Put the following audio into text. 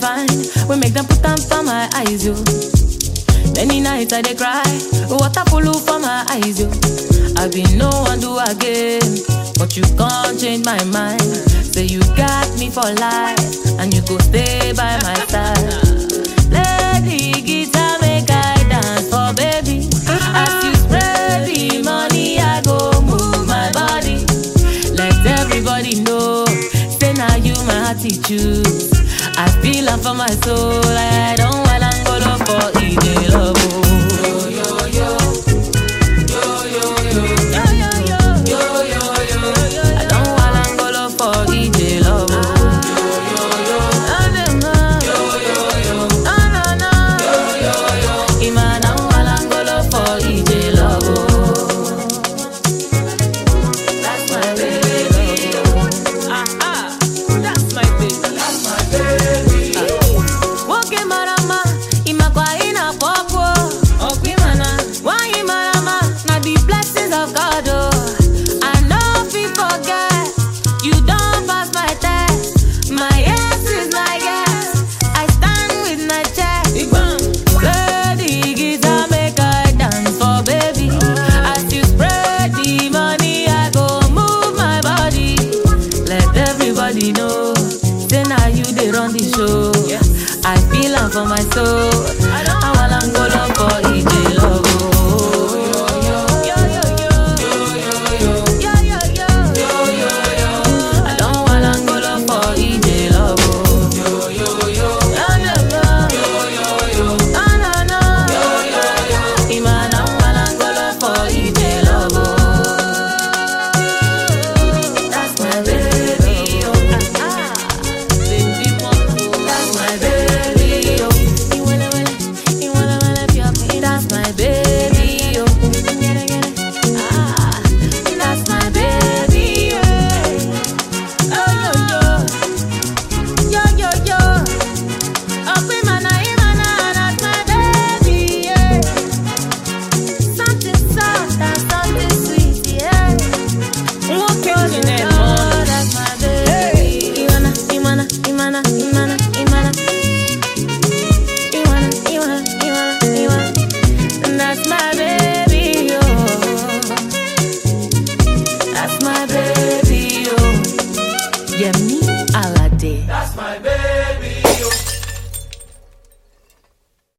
fine. We make them put them for my eyes, yo. Many nights I dey cry, water full for my eyes, yo. I been no one do again, but you can't change my mind. Say you got me for life, and you go stay by my side. Play the guitar, make I dance for baby. As you spread the money, I go move my body. Let everybody know, say now you my attitude. I feel am for my soul, I don't want Angola for EJ love. oh. Yo, yo, yo. Yo, yo, yo. I don't want Angola for EJ love. oh. Ah, dem, ah. Ah, na, na. Ima na wala Angola for EJ love. oh. That's my baby. Ah, ah. That's my baby. Woke marama, imakwa ina popo. Okwimana, why marama? Na the blessings of God, oh. I know if you forget, you don't pass my test. My yes is my yes. I stand with my chest. Play the guitar, make I dance for baby. As you spread the money, I go move my body. Let everybody know, say now you they run the show. I feel am for my soul. I want Angola for EJ love. oh. Yo, yo, yo. Yo, yo, yo. I don't want Angola for EJ love. oh. Yeah, yeah, yeah. Ah, nah, nah. Ima na want Angola for EJ love. oh. That's my baby, oh. Ah, ah. Baby, moto. That's my baby, oh. You wanna, wanna, you wanna, wanna be up me. That's my baby, oh. Get it, get it. Ah, that's my baby, oh. Oh, yo, yo. Yo, yo, yo. Up in my night, my night, that's my baby, yeah. Something soft and something sweet, yeah. Nwoke Oh, ji na-eme Lord, ọnụ. that's my baby. Iwana, Iwana, Imana, Imana, Imana. Iwana, Iwana, Iwana, Iwana. That's my baby, oh. That's my baby, oh. Yemi Alade. That's my baby. Oh.